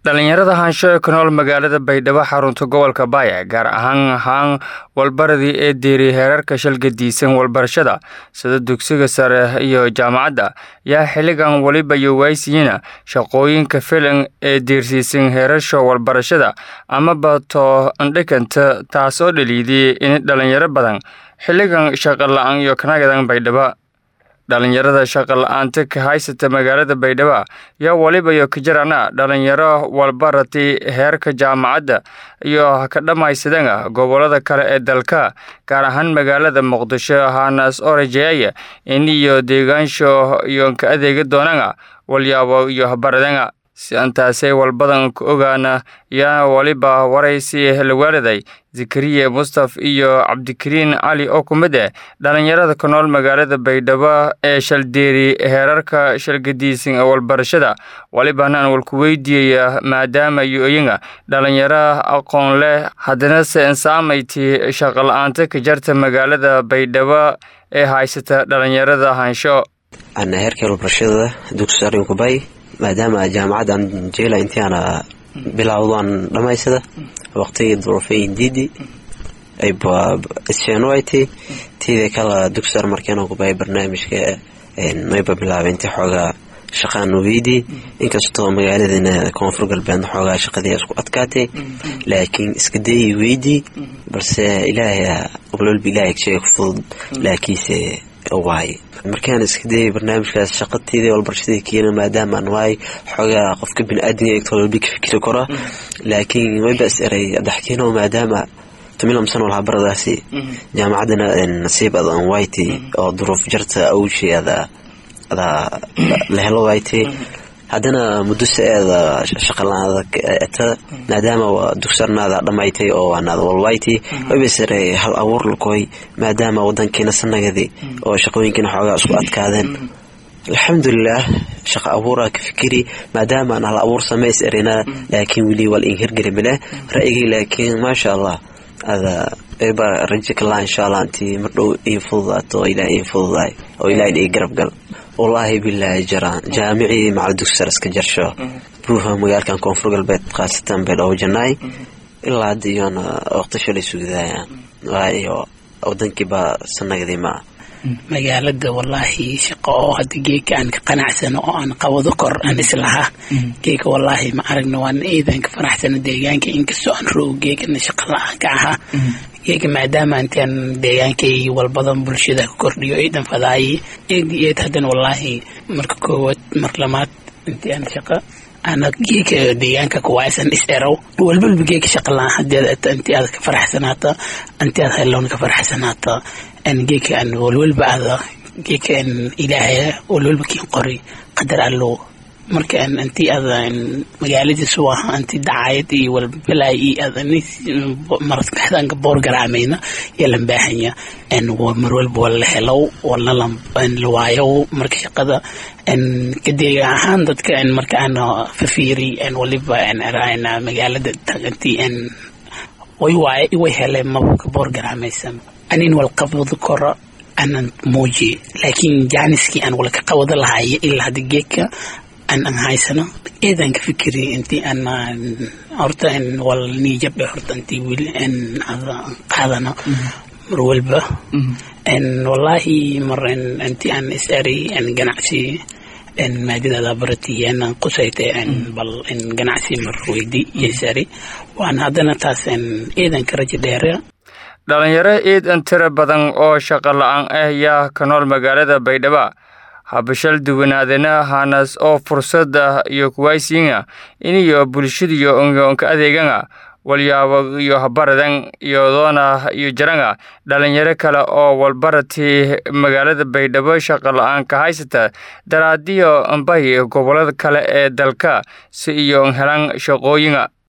dhalinyarada haansho ee ku nool magaalada baydhabo xarunta gobolka baaya gaar ahaan haan walbaradii ee diiray heerarka shalgadiisan walbarashada sida dugsiga sare iyo jaamacadda yaa xilligan weliba yowaysiyiina shaqooyinka filan ee diirsiisan heerasha walbarashada amaba too andhikanta taasoo dhaliidiyey in dhalinyaro badan xilligan shaqa la-aan iyo kanagadan baydhabo dhalinyarada shaqa la-aanta ka haysata magaalada baydhabo yaa weliba iyo kajarana dhalinyaro walbarati heerka jaamacadda iyo ka dhammaysadana gobolada kale ee dalka gaar ahaan magaalada muqdisho hanas orajeaya in iyo deegaansho iyo ka adeega doonana walyaabo iyo habaradana si antaasay walbadan ku ogaana yaa weliba waraysi lawaaladay zakariya mustaf iyo cabdikariin cali oo ku mid eh dhalinyarada ku nool magaalada baydhabo ee shaldeeri heerarka shalgadiisan ee walbarashada welibana aan walku weydiiyaya maadaama yo-yinga dhalinyaro aqoon leh haddana se insaamayti shaqa la-aanta ka jarta magaalada baydhabo ee haysata dhalinyarada haansho ana heerka walbarashada dugsi arinkubay maadaama jaamacaddan jeela intii aana bilowdaan dhammaysada waqtigii duruufeyin diidi isheenoaytay tiida kala dugsar markeena kubay barnaamijka mayba bilaabay intii xoogaa shaqaan weydii inkastoo magaaladana koonfur galbeedna xoogaa shaqadii isku adkaatay laakiin iska dayi weydii balse ilaahay walwalba ilaahay shay ku fudud laakiinse waay markaan iska dayay barnaamijkaas shaqatiidii walbarashadii keena maadaamaan waay xoogaa qofka bini-aadinga eegto walba ka fikiri karo laakiin mayba is eray adaxkiino maadaama tumilam sano lahabaradaasi jaamacadana nasiib adan wayti oo duruuf jarta awshii ada adaa la helo wayti haddana mudusa eeda shaqalaada eta maadaama dugsarnaada dhammaytay oo waanaada walwayti waybasare hal abuur lakoy maadaama wadankiina sanagadi oo shaqooyinkiina xoogaa isku adkaadeen alxamdulilaah shaqa abuuraa ka fikiri maadaama aan hal abuur samays erina laakiin weli wal in hirgeli male ra'yigay laakiin maasha allah ada ba rajo kalaa insha allah intii mardhow ii fududaato oo ilaah ii fududaay oo ilaah ii garab gal wallaahi bilaahi jaraan jaamicii macal dugsar iska jarsho buuha magaalkan koonfur galbeed khaasatan baydhabo janaay ilaa hadda iyoona waqtisho lay sugdaayaan waayo wadankiiba sanagadii maa magaalada wallaahi shaqo oo hadda geeka aan ka qanacsano oo aan qabado kor aan islahaa geeka wallaahi ma aragno waan eedan ka faraxsano deegaanka inkastoo aan roog geekana shaqa la-aan ka ahaa geeka maadaama intaan deegaankay walbadan bulshada ka kordhiyo eedan fadaayi eed eed haddana wallaahi marka koowaad mar lamaad intii aan shaqa ana geeka deegaanka kuwaaysan is erow walbalba geeka shaqa la-aan hadeed intii aad ka faraxsanaata intii aad heloon ka faraxsanaata an geeka an walwalba aada geeka an ilaahaya walwalba kiin qori qadar allo marka an intii aada magaaladiisu aha intii dacayad iyo walbalay iyo aada markaxdaanka boor garaamayna yalan baahanya an mar walba wala helow walna la waayo marka shaqada an kadeega ahaan dadka an marka aan fafiiri an waliba an araayna magaalada intii an way waaye way heleen mabka boor garaamaysan anin wal qabado koro anan muujiye laakiin jaaniskii aan wala ka qabado lahaaye ilaa hadda geedka aan an haysano eedaan ka fikiri intii aan horta an wal niijabe horta intii wili an qaadano mar walba an wallaahi mar intii aan is ari an ganacsi an maadadaada baratiye anan qusaytay an bal an ganacsi mar weydi iyo is ari waan haddana taas an eedan ka rajo dheera dhalinyaro iidan tiro badan oo shaqa la-aan ah yaa ka nool magaalada baydhabo habashal duwanaadana hanas oo fursada iyo kuwaysiina iniyo bulshadiyo onka adeegana walyaabo iyo habaradan iyodoona iyo jarana dhalinyaro kale oo walbarati magaalada baydhabo shaqa la-aan ka haysata daraadiyo ambahi gobolada kale ee dalka si iyo helan shaqooyina